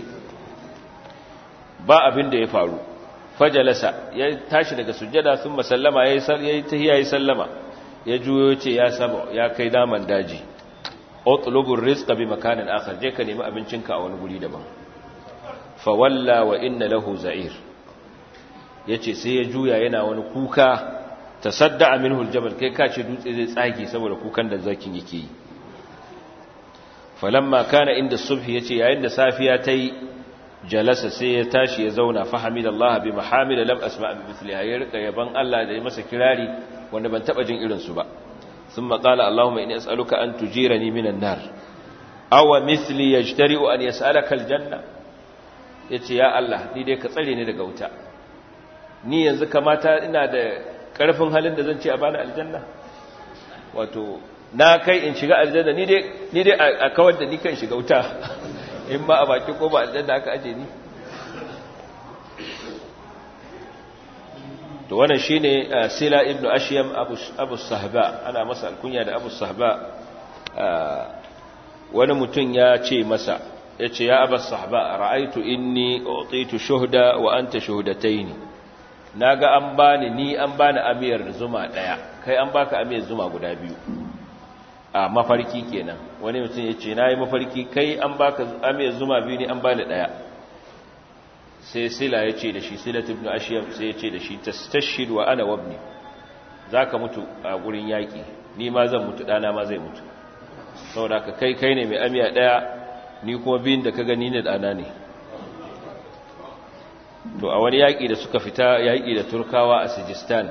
ba abin da ya faru fajalasa ya tashi daga sujjada sun masallama ya yi tahiya ya sallama ya juyo ce ya saba ya kai daman daji utlubur rizqa bi makanin akhar je ka nemi abincinka a wani guri daban fa walla wa inna lahu za'ir yace sai ya juya yana wani kuka tasadda minhu aljabal kai ka ce dutse zai tsage saboda kukan da zakin yake yi falamma kana inda subhi yace yayin da safiya tayi jalasa sai ya tashi ya zauna fahamid Allah bi mahamid lam asma bi mithliha ya rika yaban Allah da ya masa kirari wanda ban taba jin irin su ba thumma qala Allahumma inni as'aluka an tujirani minan nar aw mithli yajtari'u an yas'alaka aljanna yace ya Allah ni dai ka tsare ni daga wuta ni yanzu kamata ina da karfin halin da zan ce a bani aljanna wato na kai in shiga aljanna ni dai ni dai a kawar da ni kan shiga wuta in ma a baki ko ba aljanna aka aje ni to wannan shine sila ibnu ashyam abu abu sahba ana masa alkunya da abu sahba wani mutum ya ce masa yace ya abu sahba ra'aitu inni utitu shuhda wa anta shuhdataini naga an bani ni an bani amiyar zuma daya kai an baka amiyar zuma guda biyu a mafarki kenan wani mutum yace nayi mafarki kai an baka amiyar zuma biyu ne an bani daya sai sila ya ce da shi silat ibn ashiyam sai ya ce da shi tastashhid wa ana wabni zaka mutu a gurin yaki ni ma zan mutu dana ma zai mutu saboda ka kai kai ne mai amiya daya ni kuma biyun da ka gani ne dana ne to a wani yaki da suka fita yaki da turkawa a sijistan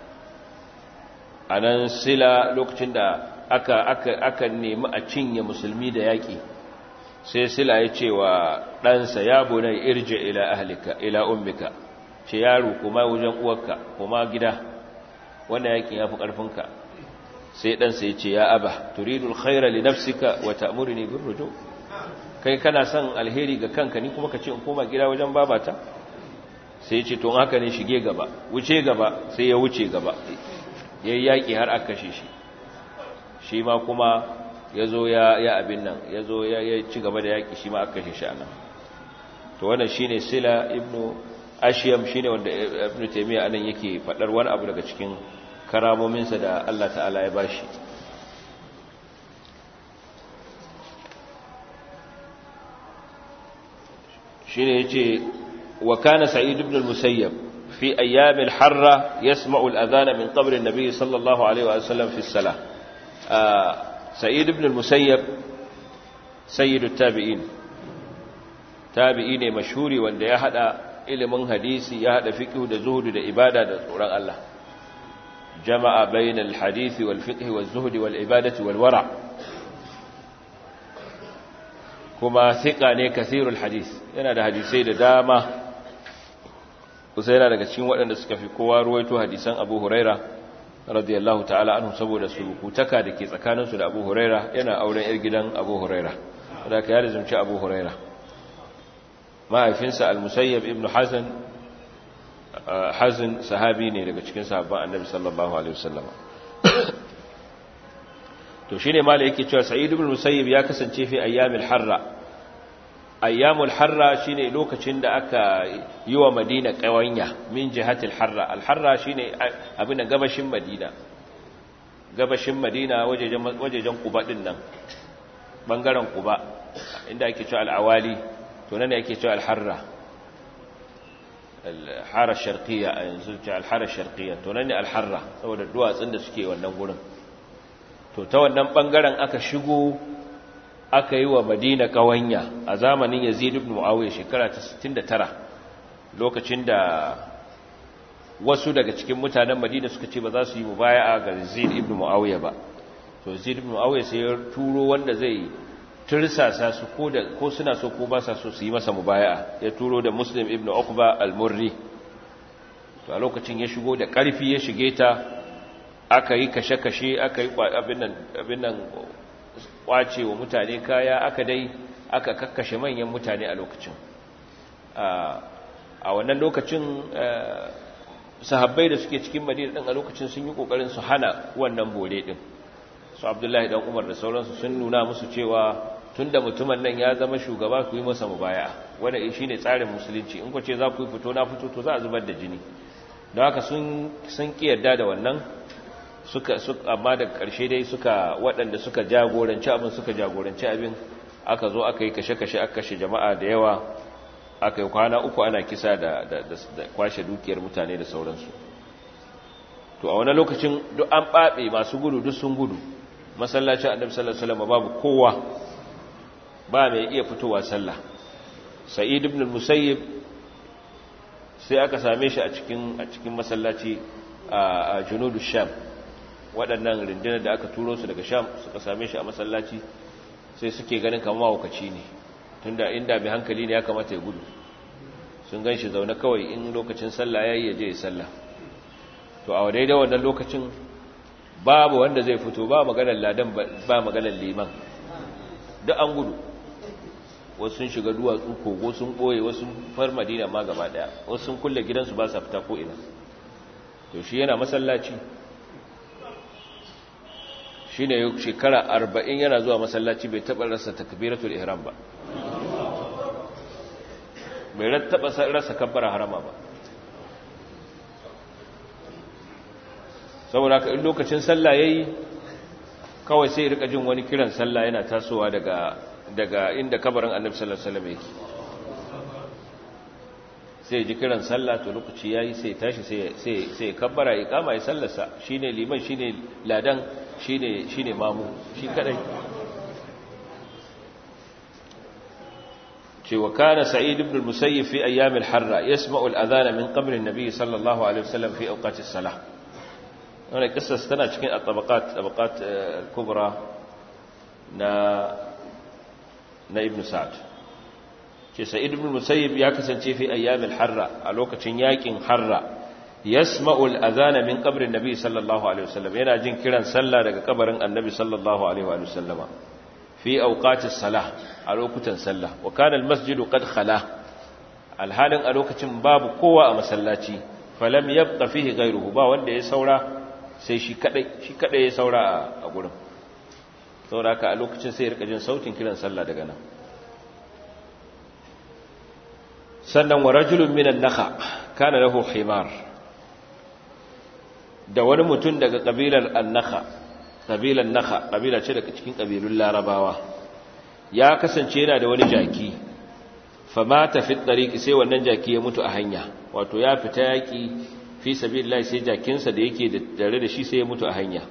anan sila lokacin da aka aka aka nemi a cinye musulmi da yaki sai sila ya ce wa ɗansa ya bunai irje ila ahlika ila ummika ce yaro kuma wajen uwarka kuma gida wannan yakin ya fi ƙarfinka sai ɗansa ya ce ya aba turidul khaira li nafsika wa ta'muruni bir ruju kai kana son alheri ga kanka ni kuma ka ce in koma gida wajen babata sai ya ce to haka ne shige gaba wuce gaba sai ya wuce gaba yayi yaki har aka kashe shi shi ma kuma ya zo ya abin nan ya zo ya ci gaba da yaƙi shi ma aka kashe shi anan to wannan shine sila ibnu ashiyam shine wanda ibnu taymiya anan yake fadar wani abu daga cikin karamominsa da Allah ta'ala ya bashi shine yace wa kana sa'id ibn al-musayyab fi ayyam al-harra yasma'u al-adhan min qabr an-nabi sallallahu alaihi wa sallam fi as-salah سعيد بن المسيب سيد التابعين tabi'i ne mashhuri wanda ya hada ilimin hadisi ya hada fiqh da zuhud da ibada da tsoron Allah jama'a bainal hadisi wal fiqh wal zuhd wal ibadati wal wara kuma thiqa ne kathirul hadis yana da hadisai da dama kusa yana daga cikin waɗanda suka fi kowa ruwaito hadisan Abu Huraira radiyallahu ta'ala anhu saboda surukutaka da ke tsakaninsu da Abu Huraira yana auren yar gidan Abu Huraira da ka yada zumci Abu Huraira mahaifinsa al-Musayyab ibn Hazan Hazan sahabi ne daga cikin sahabban Annabi sallallahu alaihi wasallam to shine malai yake cewa Sa'id ibn Musayyib ya kasance fi ayyamil harra ayyamul harra shine lokacin da aka yi wa madina kawanya min jihatil harra al-harra shine abin da gabashin madina gabashin madina wajejen wajejen quba din nan bangaren quba inda ake cewa al-awali to nan ne ake cewa al-harra al-hara sharqiyya yanzu ce al-hara sharqiyya to nan ne al-harra saboda duwatsun da suke wannan gurin to ta wannan bangaren aka shigo aka yi wa madina kawanya a zamanin yazid ibn muawiya shekara ta 69 lokacin da wasu daga cikin mutanen madina suka ce ba za su yi mubaya'a ga yazid ibn muawiya ba to yazid ibn muawiya sai ya turo wanda zai tursasa su ko da ko suna so ko ba sa so su yi masa mubaya'a ya turo da muslim ibn uqba al-murri to a lokacin ya shigo da karfi ya shige ta aka yi kashe-kashe aka yi abin nan abin nan kwace wa mutane kaya aka dai aka kakkashe manyan mutane a lokacin a wannan lokacin sahabbai da suke cikin madina din a lokacin sun yi kokarin su hana wannan bore din su abdullahi dan umar da sauransu sun nuna musu cewa tunda mutumin nan ya zama shugaba ku yi masa mubaya wanda shine tsarin musulunci in ku ce za ku yi fito na fito to za a zubar da jini don haka sun sun kiyarda da wannan suka amma daga ƙarshe dai suka waɗanda suka jagoranci abin suka jagoranci abin aka zo aka yi kashe-kashe aka kashe jama'a da yawa aka yi kwana uku ana kisa da, kwashe dukiyar mutane da sauransu to a wani lokacin duk an ɓaɓe masu gudu duk sun gudu masallacin annabi sallallahu alaihi wasallam babu kowa ba mai iya fitowa sallah sa'id ibn musayyib sai aka same shi a cikin a cikin masallaci a junudu sham waɗannan rundunar da aka turo su daga sham suka same shi a masallaci sai suke ganin kamar mawakaci ne tunda inda mai hankali ne ya kamata ya gudu sun gan shi zaune kawai in lokacin sallah ya yi ya je ya sallah to a daidai wannan lokacin babu wanda zai fito ba maganar ladan ba maganar liman duk an gudu wasu sun shiga duwatsu kogo sun ɓoye wasu far madina ma gaba ɗaya wasu sun kulle gidansu ba sa fita ko ina to shi yana masallaci shi ne shekara arba'in yana zuwa masallaci bai taɓa rasa takbiratul ihram ba bai taɓa rasa kabbara harama ba saboda ka in lokacin sallah yayi kawai sai rika jin wani kiran sallah yana tasowa daga daga inda kabarin annabi sallallahu alaihi wasallam yake sai ji kiran sallah to lokaci yayi sai tashi sai sai sai kabbara iqama ya sallarsa shine liman shine ladan shine shine mamu shi kadai ce wa kana sa'id ibn al-musayyib fi ayyam al-harra yasma'u al-adhana min qabr an-nabi sallallahu alaihi wasallam fi awqat as-salah wannan kissa tana cikin at-tabaqat tabaqat al-kubra na na ibn sa'd ce sa'id ibn musayyib ya kasance fi ayyamil harra a lokacin yakin harra yasma'u al-adhana min qabrin nabi sallallahu alaihi wasallam yana jin kiran sallah daga kabarin annabi sallallahu alaihi wa sallama fi awqatis salah a lokutan sallah wa kana al-masjid qad khala alhalin a lokacin babu kowa a masallaci falam yabqa fihi ghayruhu ba wanda ya saura sai shi kadai shi kadai ya saura a gurin saboda haka a lokacin sai ya rika jin sautin kiran sallah daga nan sannan wa rajulun minan nakha kana lahu himar da wani mutum daga kabilar annakha kabilar nakha kabila ce daga cikin kabilun larabawa ya kasance yana da wani jaki famata fi tariqi sai wannan jaki ya mutu a hanya wato ya fita yaki fi sabilillah sai jakinsa da yake da tare da shi sai ya mutu a hanya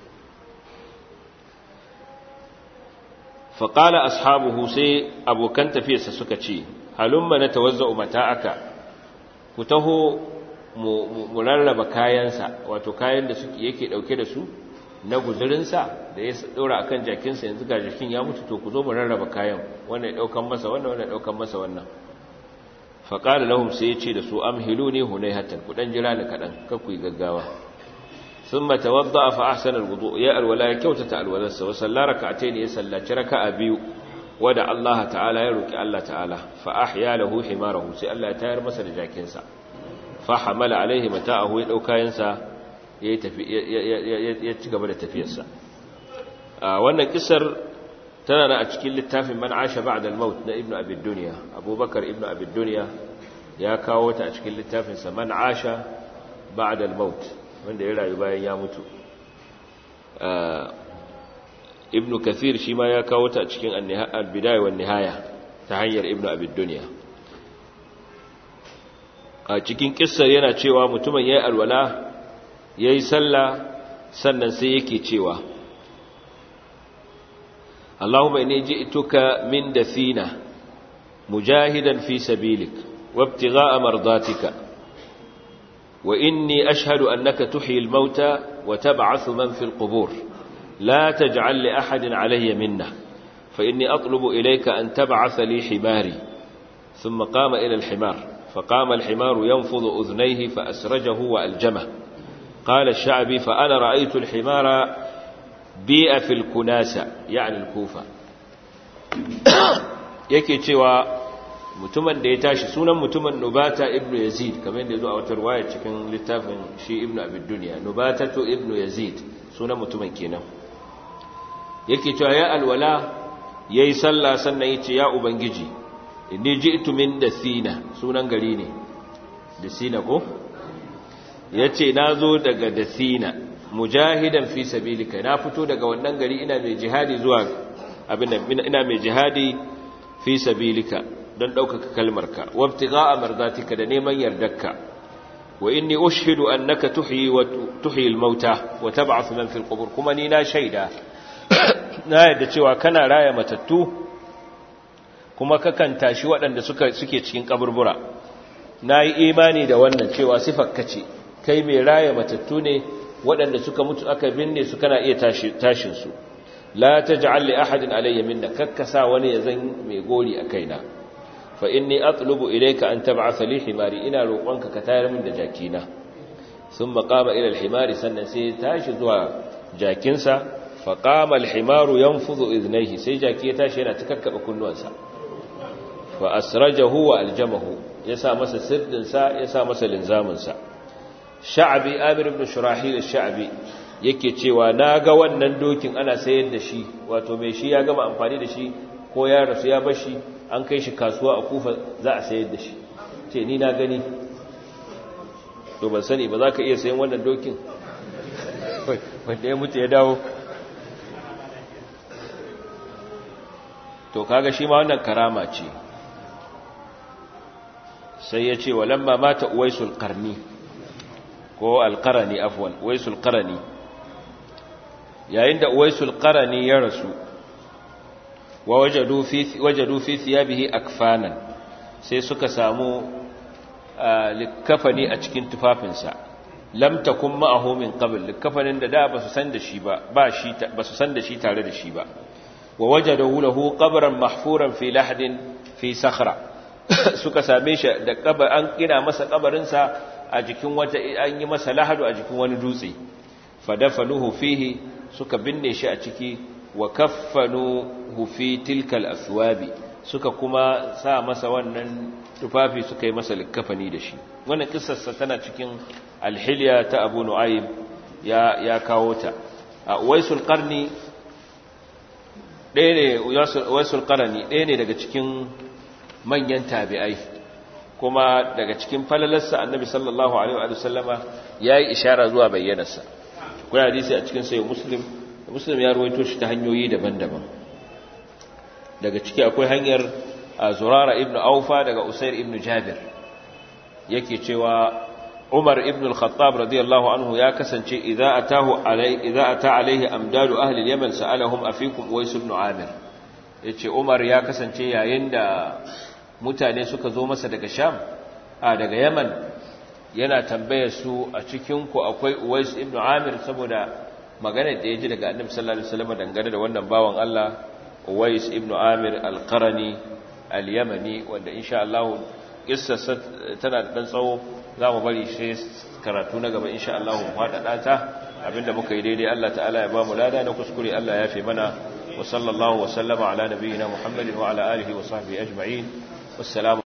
faƙala ashabuhu sai abokan tafiyarsa suka ce halumma na tawazza'u mata'aka ku taho mu rarraba kayansa wato kayan da suke yake dauke da su na guzurinsa da ya daura akan jakinsa yanzu ga jakin ya mutu to ku zo mu rarraba kayan wannan ya daukan masa wannan wannan ya daukan masa wannan faqala lahum sai ya ce da su amhiluni hunayhatan ku dan jira ni kadan kar ku yi gaggawa thumma tawadda fa ahsana alwudu ya alwala ya kyautata alwalarsa wa salla rak'atayn ya sallaci raka'a biyu wada Allah ta'ala ya roki Allah ta'ala fa ahya lahu himarahu sai Allah ya tayar masa da jakinsa fa hamala alaihi mata'ahu ya dauka yansa ya tafi ya ci gaba da tafiyarsa wannan kisar tana na a cikin littafin man asha ba'da al-maut na ibnu abi dunya abubakar ibnu abi dunya ya kawo ta a cikin littafin sa man asha ba'da al-maut wanda ya rayu bayan ya mutu ibnu kathir shi ma ya kawo ta a cikin al-bidaya wan nihaya ta hanyar ibnu abi dunya a cikin kissar yana cewa mutumin yayi alwala yayi sallah sannan sai yake cewa اللهم إني جئتك من دثينة مجاهدا في سبيلك وابتغاء مرضاتك وإني أشهد أنك تحيي الموتى وتبعث من في القبور لا تجعل لأحد علي منه فإني أطلب إليك أن تبعث لي حماري ثم قام إلى الحمار فقام الحمار ينفض أذنيه فأسرجه وألجمه قال الشعبي فأنا رأيت الحمار bi'a fil kunasa yani al-kufa yake cewa mutumin da ya tashi sunan mutumin nubata ibnu yazid kamar yadda zo a wata riwaya cikin littafin shi ibnu abid dunya nubata to ibnu yazid sunan mutumin kenan yake cewa ya alwala yayi sallah sannan yace ya ubangiji inni ji'tu min dasina sunan gari ne dasina ko yace nazo daga dasina mujahidan fi sabilika na fito daga wannan gari ina mai jihadi zuwa abin ina mai jihadi fi sabilika don ɗaukaka kalmarka wabtigha'a mardatika da neman yardarka wa inni ushhidu annaka tuhyi wa tuhyi al-mauta wa tab'athu man fil qubur kuma ni na shaida na yadda cewa kana raya matattu kuma kakan tashi waɗanda suka suke cikin kaburbura nayi imani da wannan cewa sifarka ce kai mai raya matattu ne waɗanda suka mutu aka binne su kana iya tashin su la taj'al li ahadin alayya minna kakkasa wani ya zan mai gori a kaina fa inni atlubu ilayka an tab'atha li himari ina roƙonka ka tayar min da jakina thumma qama ila al-himari sannan sai tashi zuwa jakinsa fa qama al-himaru yanfudhu idhnayhi sai jaki ya tashi yana takakkaba kunnuwansa fa asrajahu wa aljamahu yasa masa sirdin sa yasa masa linzamin sa sha'bi amir ibn shurahil ash-sha'bi yake cewa naga wannan dokin ana sayar da shi wato mai shi ya gama amfani da shi ko ya rasu ya bashi an kai shi kasuwa a kufa za a sayar da shi ce ni na gani to ban sani ba za ka iya sayan wannan dokin wanda ya mutu ya dawo to kaga shi ma wannan karama ce sai ya ce walamma mata uwaisul qarni ko alqarani afwan uwaisul qarani yayin da uwaisul qarani ya rasu wa wajadu fi wajadu fi thiyabihi akfanan sai suka samu likafani a cikin tufafinsa lam takun ma'ahu min qabl likafanin da da basu san da shi ba ba shi basu san da shi tare da shi ba wa wajadahu lahu qabran mahfuran fi lahdin fi sakhra suka same shi da kabar an kina masa kabarin sa a jikin wata an yi masa lahadu a jikin wani dutse fadafanuhu fihi suka binne shi a ciki wa kaffanuhu fi tilka al-athwabi suka kuma sa masa wannan tufafi suka yi masa likafani da shi wannan kissarsa tana cikin alhiliya ta abu nu'aym ya ya kawo ta a waisul qarni ɗaya ne waisul qarni ɗaya ne daga cikin manyan tabi'ai kuma daga cikin falalarsa annabi sallallahu alaihi wa sallama yayi ishara zuwa bayyanarsa kuna hadisi a cikin sayyid muslim muslim ya ruwaito shi ta hanyoyi daban-daban daga ciki akwai hanyar zurara ibn aufa daga usair ibn jabir yake cewa umar ibn al-khattab radiyallahu anhu ya kasance idza atahu alai idza ata alaihi amdadu ahli al-yaman sa'alahum afikum uwais ibn amir yace umar ya kasance yayin da mutane suka zo masa daga sham a daga yaman yana tambayar su a cikin ku akwai uwais ibn amir saboda maganar da ya ji daga annabi sallallahu alaihi wasallam dangane da wannan bawan Allah uwais ibn amir al-qarani al-yamani wanda insha Allah kissarsa tana da dan tsawo zamu bari shi karatu na gaba insha Allah mu fada ta abinda muka yi daidai Allah ta'ala ya ba mu lada na kuskure Allah ya fi mana wa sallallahu wa sallama ala nabiyyina Muhammadin wa ala alihi wa sahbihi ajma'in wassalamu